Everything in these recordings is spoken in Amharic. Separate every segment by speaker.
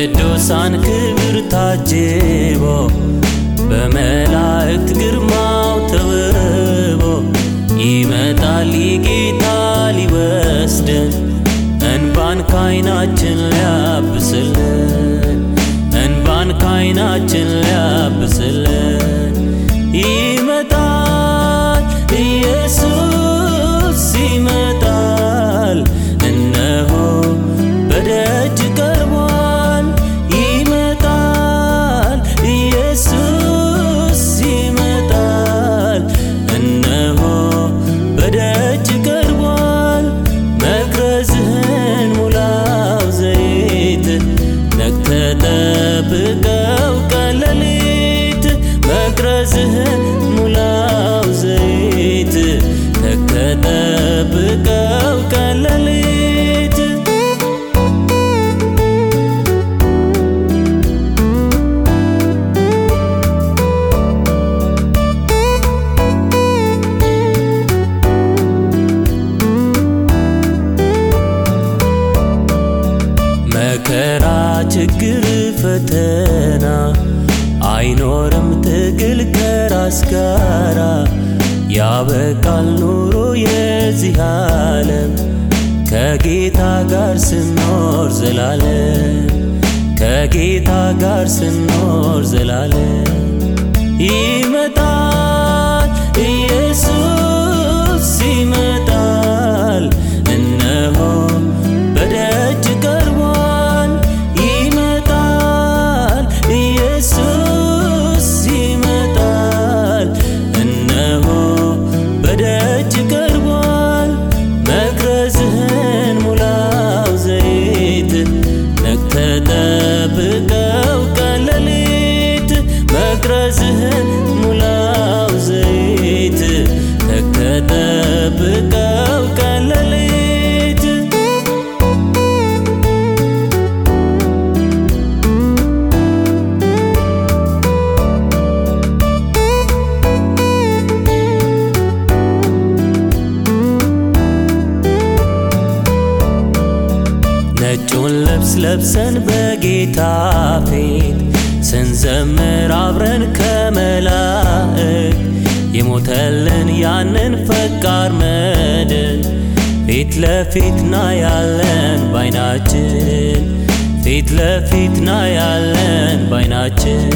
Speaker 1: በቅዱሳን ክብር ታጅቦ በመላእክት ግርማው ተውቦ ይመጣል ጌታ ሊወስደን እንባን ካይናችን ሊያብስልን እንባን ካይናችን ሊያብስልን ይመጣል ኢየሱስ ይመጣል እነሆ በደጅ ቀርቧል ይመጣል ኢየሱስ ይመጣል እነሆ በደጅ ቀርቧል መቅረዝህን ሙላው ዘይት ነቅተ ጠብቀው ቀለሊት መቅረዝህን ሙላው ዘይት ነቅተ ጠብቀው ቀለሊት መከራ ችግር ፈተና አይኖርም ትግል ከራስ ጋራ ያበቃል ኑሮ የዚህ ዓለም ከጌታ ጋር ስኖር ዘላለም ከጌታ ጋር ስኖር ዘላለም ይመጣል ኢየሱስ ይመጣል እነሆ በደጅ ቀርቧል ይመጣል ኢየሱስ ይመጣል እነሆ በደጅ ቀርቧል መቅረዝህን ሙላው ዘይት ነቅተ ጠብቀው ቀለሊት መቅረዝህን ሙላው ዘይት ነቅተ ጠብቀው ቀለሊት ነጩን ልብስ ለብሰን በጌታ ፊት ስንዘምር አብረን ከመላእክ የሞተልን ያንን ፈቃር መድን ፊት ለፊት ና ያለን ባይናችን ፊት ለፊት ና ያለን ባይናችን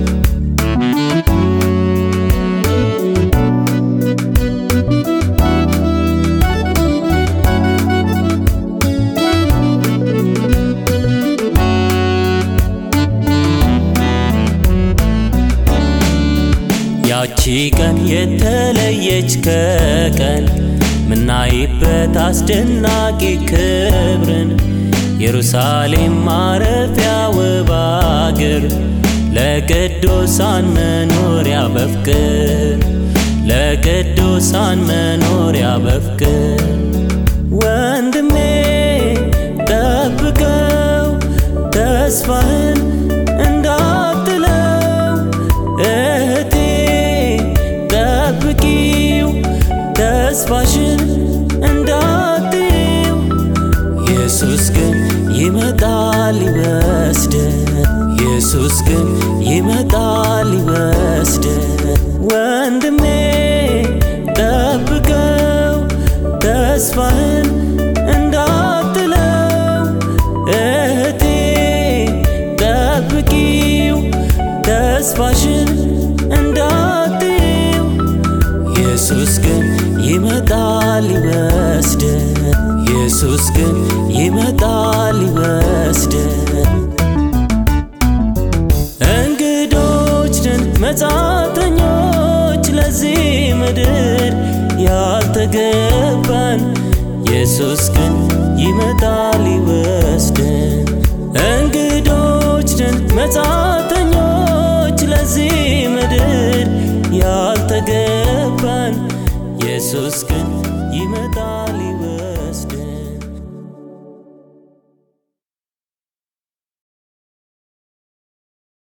Speaker 1: ያቺ ቀን የተለየች ከቀን ምናይበት አስደናቂ ክብርን ኢየሩሳሌም ማረፊያ ውብ አገር ለቅዱሳን መኖሪያ በፍቅር ለቅዱሳን መኖሪያ በፍቅር ወንድሜ ጠብቀው ተስፋህን እንዳትለው እህቴ ጠብቂው ተስፋሽን እንዳትይው ኢየሱስ ግን ይመጣል ሊወስደን ኢየሱስ ግን ይመጣል ሊወስደን ወንድሜ ጠብቀው ተስፋህን እንዳትለው እህቴ ጠብቂው ተስፋሽን እንዳትይው ኢየሱስ ግን ይመጣል ሊወስደን ኢየሱስ ግን ይመጣል ሊወስደን እንግዶች ነን መጻተኞች ለዚህ ምድር ያልተገባን ኢየሱስ ግን ይመጣል ሊወስደን እንግዶች ነን መጻተኞች ለዚህ ምድር ያልተገባን ኢየሱስ ግን ይመጣል